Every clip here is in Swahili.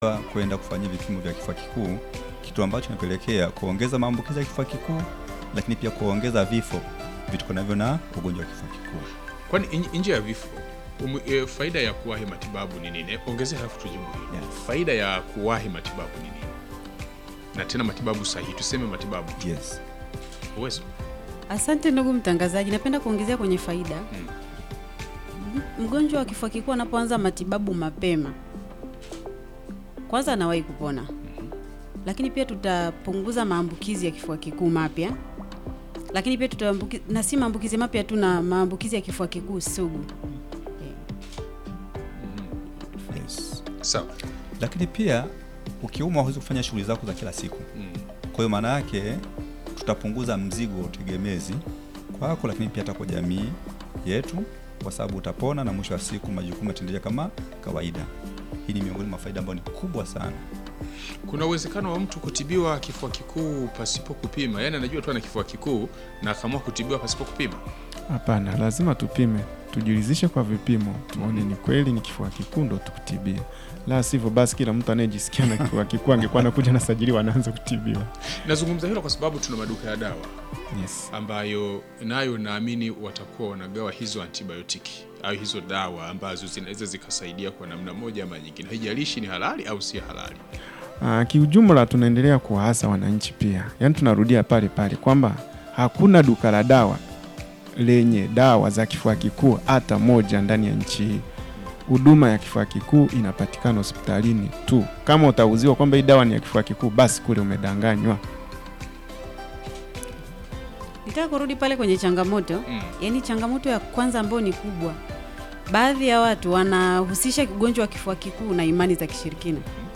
kwenda kufanyia vipimo vya kifua kikuu, kitu ambacho kinapelekea kuongeza maambukizi ya kifua kikuu, lakini pia kuongeza vifo vitokanavyo na ugonjwa wa kifua kikuu. Kwani in- nje ya vifo umu, e, faida ya kuwahi matibabu ni nini? Ongezea halafu tujibu hili. Yes. Faida ya kuwahi matibabu ni nini? Na tena matibabu sahihi, tuseme matibabu Yes. uwezo. Asante ndugu mtangazaji, napenda kuongezea kwenye faida. Mm. M- Mgonjwa wa kifua kikuu anapoanza matibabu mapema, kwanza anawahi kupona, lakini pia tutapunguza maambukizi ya kifua kikuu mapya, lakini pia tutaambuki, na si maambukizi mapya tu, na maambukizi ya kifua kikuu sugu. Yes. Sawa. Lakini pia ukiumwa huwezi kufanya shughuli zako za kila siku. Mm. Kwa hiyo maana yake tutapunguza mzigo wa utegemezi kwako, lakini pia hata kwa jamii yetu, kwa sababu utapona na mwisho wa siku majukumu yataendelea kama kawaida. Hii ni miongoni mwa faida ambayo ni kubwa sana. Kuna uwezekano wa mtu kutibiwa kifua kikuu pasipo kupima, yaani anajua tu ana kifua kikuu na akaamua kutibiwa pasipo kupima. Hapana, lazima tupime, tujiridhishe kwa vipimo, tuone ni kweli ni kifua kikuu ndo tukutibie. La sivyo basi kila mtu anayejisikia na kifua kikuu angekuwa anakuja nasajiliwa anaanza kutibiwa. Nazungumza hilo kwa sababu tuna maduka ya dawa Yes. ambayo nayo naamini watakuwa wanagawa hizo antibiotiki au hizo dawa ambazo zinaweza zikasaidia kwa namna moja ama nyingine, haijalishi ni halali au si halali. Ah, kiujumla tunaendelea kuwaasa wananchi pia, yaani tunarudia pale pale kwamba hakuna duka la dawa lenye dawa za kifua kikuu hata moja ndani ya nchi hii. Huduma ya kifua kikuu inapatikana hospitalini tu. Kama utauziwa kwamba hii dawa ni ya kifua kikuu, basi kule umedanganywa. Nitaka kurudi pale kwenye changamoto Mm. yaani changamoto ya kwanza ambayo ni kubwa, baadhi ya watu wanahusisha ugonjwa wa kifua kikuu na imani za kishirikina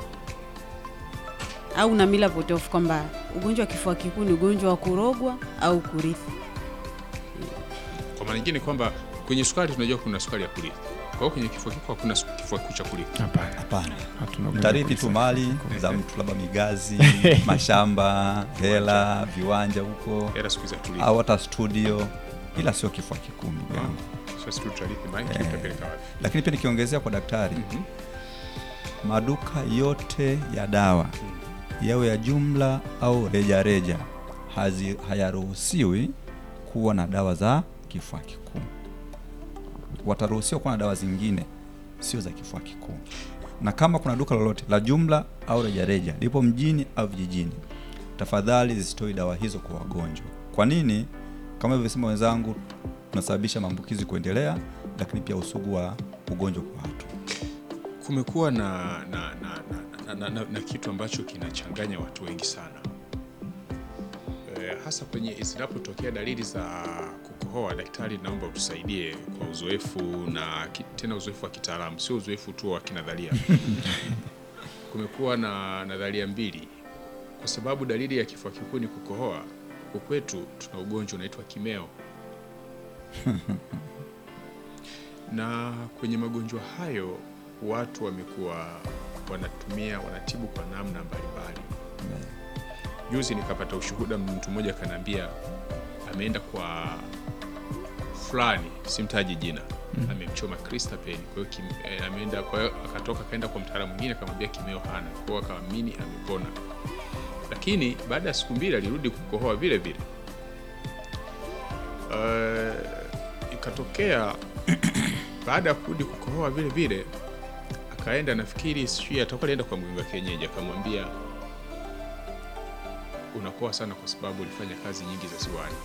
au na mila potofu kwamba ugonjwa wa kifua kikuu ni ugonjwa wa kurogwa au kurithi. Kwa maana nyingine kwamba kwenye sukari tunajua kuna sukari ya kurithi, kwa hiyo kwenye kifua kikuu hakuna su- kifua kikuu cha kurithi. Hapana, Hapana. hatuna Mtarithi tu mali za mtu, labda migazi, mashamba, hela, viwanja huko Hela siku hizi haturithi. au hata studio, ila sio kifua kikuu ndugu yangu. Sasa sisi tutarithi maiki Eh. tutapeleka wapi? Lakini pia nikiongezea kwa daktari, Mhm. maduka yote ya dawa yawe ya jumla au rejareja hazi- hayaruhusiwi kuwa na dawa za kifua kikuu. Wataruhusiwa kuwa na dawa zingine sio za kifua kikuu, na kama kuna duka lolote la jumla au rejareja lipo mjini au vijijini, tafadhali zisitoi dawa hizo kwa wagonjwa. Kwa nini? Kama ilivyosema wenzangu, tunasababisha maambukizi kuendelea, lakini pia usugu wa ugonjwa kwa watu. Kumekuwa na na, na, na, na, na, na, na kitu ambacho kinachanganya watu wengi sana e, hasa kwenye zinapotokea dalili za kukohoa. Daktari, naomba utusaidie kwa uzoefu na ki- tena uzoefu wa kitaalamu, sio uzoefu tu wa kinadharia. Kumekuwa na nadharia mbili, kwa sababu dalili ya kifua kikuu ni kukohoa. Huku kwetu tuna ugonjwa unaitwa kimeo na kwenye magonjwa hayo watu wamekuwa wanatumia wanatibu kwa namna mbalimbali. Juzi nikapata ushuhuda, mtu mmoja akaniambia ameenda kwa fulani, simtaji jina, amemchoma Cristapen. Kwa hiyo kim- eh, ameenda, kwa hiyo akatoka akaenda kwa mtaalamu mwingine akamwambia kimeo hana, kwa hiyo akaamini amepona, lakini baada ya siku mbili alirudi kukohoa vile vile. Eh, ikatokea baada ya kurudi kukohoa vile vile akaenda nafikiri sijui atakuwa alienda kwa mganga kienyeji akamwambia unakoa sana kwa sababu ulifanya kazi nyingi za ziwani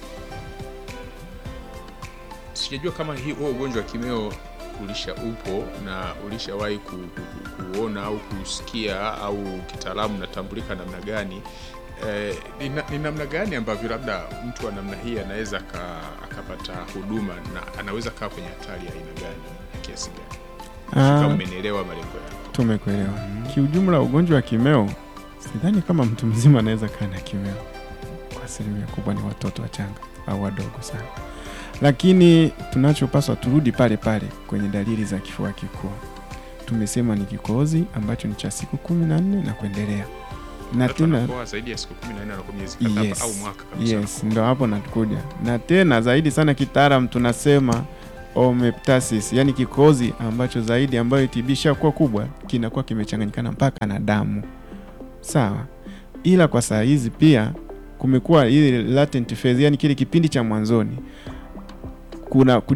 sijajua kama hii huo ugonjwa wa kimeo ulisha upo na ulishawahi ku, ku, ku, kuona au kusikia au kitaalamu natambulika namna gani eh, ni na- ni namna gani ambavyo labda mtu wa namna hii anaweza aka- akapata huduma na anaweza kaa kwenye hatari ya aina gani ya kiasi gani kama Ah, umenielewa malengo yangu tumekuelewa. Kiujumla ugonjwa wa kimeo, sidhani kama mtu mzima anaweza kaa na kimeo. Kwa asilimia kubwa ni watoto wachanga au wadogo sana, lakini tunachopaswa turudi pale pale kwenye dalili za kifua kikuu. Tumesema ni kikohozi ambacho ni cha siku kumi na nne na kuendelea, na watu tena wanakoa zaidi ya siku 14 na kwa miezi kadhaa yes, au mwaka kabisa yes, ndo hapo natukuja na tena zaidi sana kitaalam tunasema omeptasis, yani kikozi ambacho zaidi ambayo TB ishakuwa kubwa kinakuwa kimechanganyikana mpaka na damu. Sawa, ila kwa saa hizi pia kumekuwa ile latent phase, yani kile kipindi cha mwanzoni kuna